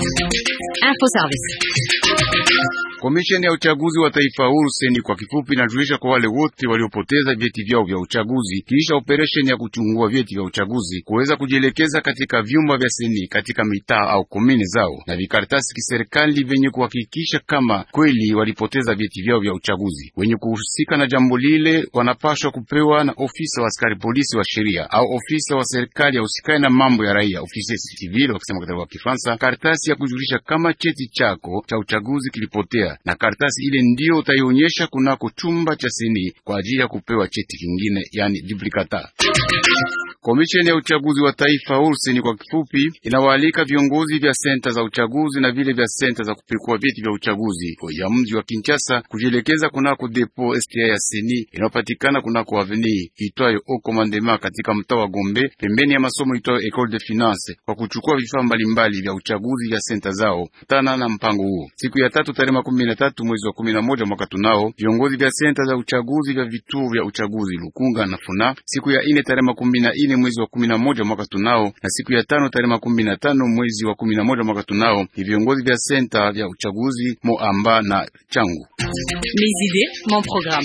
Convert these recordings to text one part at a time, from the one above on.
Info Service. Komisheni ya uchaguzi wa taifa huru seni kwa kifupi inajulisha kwa wale wote waliopoteza vyeti vyao vya uchaguzi kisha operesheni ya kuchungua vyeti vya uchaguzi kuweza kujielekeza katika vyumba vya seni katika mitaa au komini zao na vikaratasi kiserikali vyenye kuhakikisha kama kweli walipoteza vyeti vyao vya uchaguzi. Wenye kuhusika na jambo lile wanapashwa kupewa na ofisa wa askari polisi wa sheria au ofisa wa serikali ya usikani na mambo ya raia, ofisi civil wakisema katika Kifaransa, karatasi ya kujulisha kama cheti chako cha uchaguzi kilipotea na karatasi ile ndiyo utaionyesha kunako chumba cha seni kwa ajili ya kupewa cheti kingine, yani duplicata. Komisheni ya uchaguzi wa taifa huru seni kwa kifupi inawaalika viongozi vya senta za uchaguzi na vile vya senta za kupekua vyeti vya uchaguzi ya mji wa Kinshasa kujielekeza kunako depo STA ya seni inayopatikana kunako aveni itwayo au commandement katika mtaa wa Gombe pembeni ya masomo itwayo Ecole de Finance kwa kuchukua vifaa mbalimbali vya uchaguzi vya senta zao tana na mpango huo. Siku ya tatu tarehe makumi na tatu mwezi wa kumi na moja mwaka tunao viongozi vya senta za uchaguzi vya vituo vya uchaguzi Lukunga na Funa. Siku ya ine tarehe makumi na ine mwezi wa kumi na moja mwaka tunao na siku ya tano tarehe makumi na tano mwezi wa kumi na moja mwaka tunao ni viongozi vya senta vya uchaguzi Moamba na Changu. Mes idées, mon programme.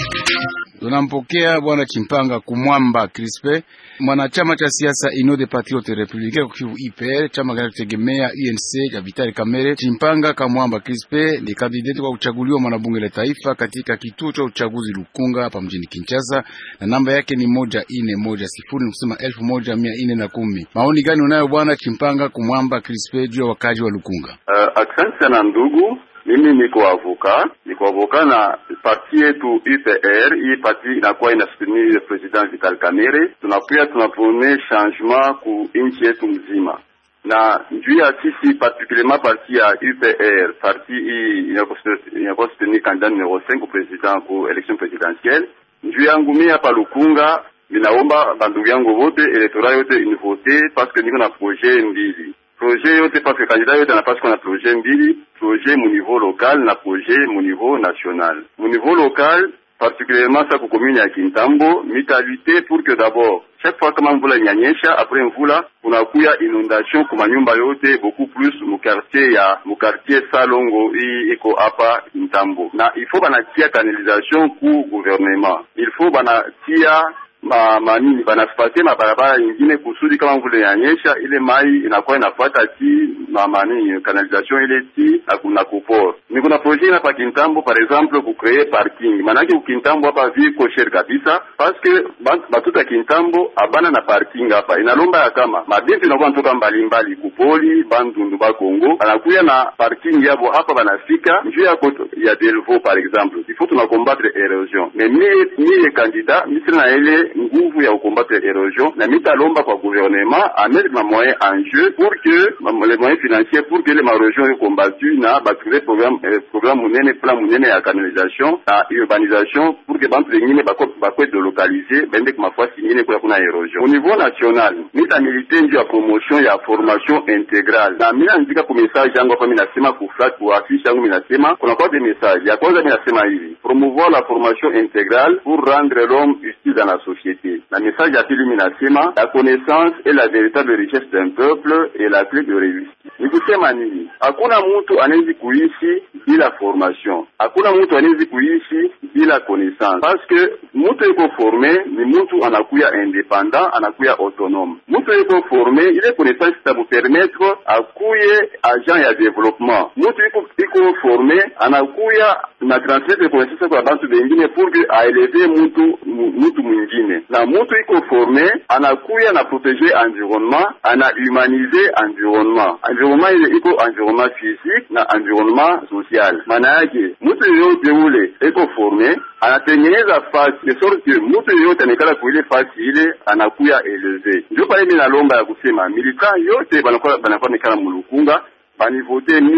Tunampokea bwana Chimpanga Kumwamba Crispe, mwanachama cha siasa Union des Patriotes Républicains kwa kivu IPR, chama kinachotegemea UNC ya Vitali Kamere. Chimpanga Kamwamba Crispe ni kandidati kwa kuchaguliwa mwanabunge la taifa katika kituo cha uchaguzi Lukunga hapa mjini Kinshasa, na namba yake ni moja ine moja sifuri ni kusema elfu moja mia ine na kumi. Maoni gani unayo bwana Chimpanga Kumwamba Crispe juu ya wakaji wa Lukunga? Uh, asante sana ndugu mimi niko avoka, niko avoka na parti yetu UPR. Hii parti inakuwa inasoutenir president Vital Kamerhe. Tunakuya tunapone changement ku nchi yetu mzima, na njuu ya sisi particulierement parti ya UPR, parti hii inakuwa soutenir candidat numero 5 ku president ku election presidentielle. Njuu yangu mimi hapa Lukunga, minaomba bandugu yangu vote elektora yote univote paske niko na projet mbili projet yote parce que candidat yote anapaswa kuwa na projet mbili, projet mu niveau local na projet mu niveau national. Mu niveau local particulièrement sa ku commune ya Kintambo mitalite pour que d'abord chaque fois kama mvula inyanyesha, après mvula kunakuya inondation kuma nyumba yote beaucoup plus mu quartier ya mu quartier Salongo hii iko hapa Kintambo, na il faut banatia canalisation ku gouvernement, il faut banatia ma manini banasipatie mabarabara ingine kusudi kama mvula inanyesha ile mai inakuwa inafuata ti ma manini canalisation ile ti na kuna kupor. Ni kuna projet hapa Kintambo par exemple ku créer parking. Manake ku Kintambo hapa viko cher kabisa parce que batuta Kintambo abana na parking hapa. Inalomba ya kama mabintu inakuwa ntoka mbalimbali kupoli bandundu ba Kongo anakuya na parking yabo hapa banafika njuu yako ya Delvaux par exemple. Il faut tuna combattre erosion. Mais mie mie candidat misiri na ile nguvu ya kukombatre erosion na mitalomba kwa gouvernement amettre ma moyen en jeu pour que les moyens financiers pour que les marégions soient combattues na batrouver programme eh, programme munene plan munene ya canalisation na urbanisation pour que bantu bengine bakwe delocaliser bende kuma fasi ingine kula kuna erosion au niveau national mita milite ndio ya promotion ya formation intégrale na mina nzika ku message yangu hapa mina nasema ku flat ku affiche yangu mina nasema kuna kwa des messages ya kwanza mina nasema hivi promouvoir la formation intégrale pour rendre l'homme utile dans la société na message ya pili minasema la connaissance est la véritable richesse d'un peuple et la clé de réussite. Ni kusema nini? Hakuna mtu anawezi kuishi bila formation, hakuna mtu anawezi kuishi bila connaissance, parce que mtu iko forme ni mtu anakuya independant, anakuya autonome. Mtu iko forme, ile connaissance itamupermettre akuye agent ya développement. Mtu iko iko forme anakuya na transmettre connaissance kwa bantu bengine pour que aeleve mtu mtu mwingine na mutu iko forme anakuya na proteger environnement ana humaniser environnement environnement ile iko environnement physique na environnement social. Maana yake mutu yoyote ule iko forme anatengeneza fasi de sorte que mutu yoyote anekala kuile fasi ile anakuya eleve. Ndio pale mimi nalomba ya kusema militant yote banakuwa banakuwa nekala mulukunga banivote mie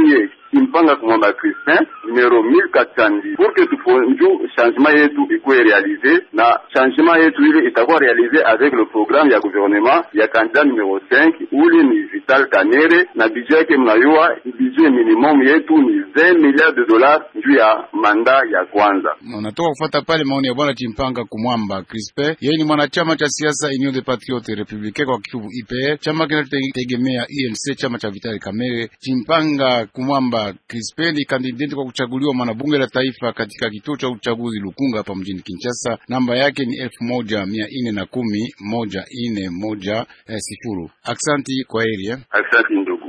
Chimpanga Kumwamba Crispin numero 1410 pour que tufonju changement yetu ikuwe realize na changement yetu ile itakuwa realize avec le programme ya gouvernement ya candidat numero 5 uli ni Vital Kamerhe na budget yake mnayua budget minimum yetu ni 20 milliards de dollars juu ya manda ya kwanza. Unatoka kufuata pale maoni ya bwana Chimpanga Kumwamba Crispin, yeye ni mwanachama cha siasa Union des Patriotes Républicains kwa kifupi IPR, chama kinachotegemea UNC, chama cha Vital Kamerhe. Chimpanga Kumwamba Crispin ni kandidati kwa kuchaguliwa mwanabunge la taifa katika kituo cha uchaguzi Lukunga hapa mjini Kinshasa. Namba yake ni elfu moja mia nne na kumi moja nne moja eh, sifuru. Aksanti kwa heri eh. Asante ndugu.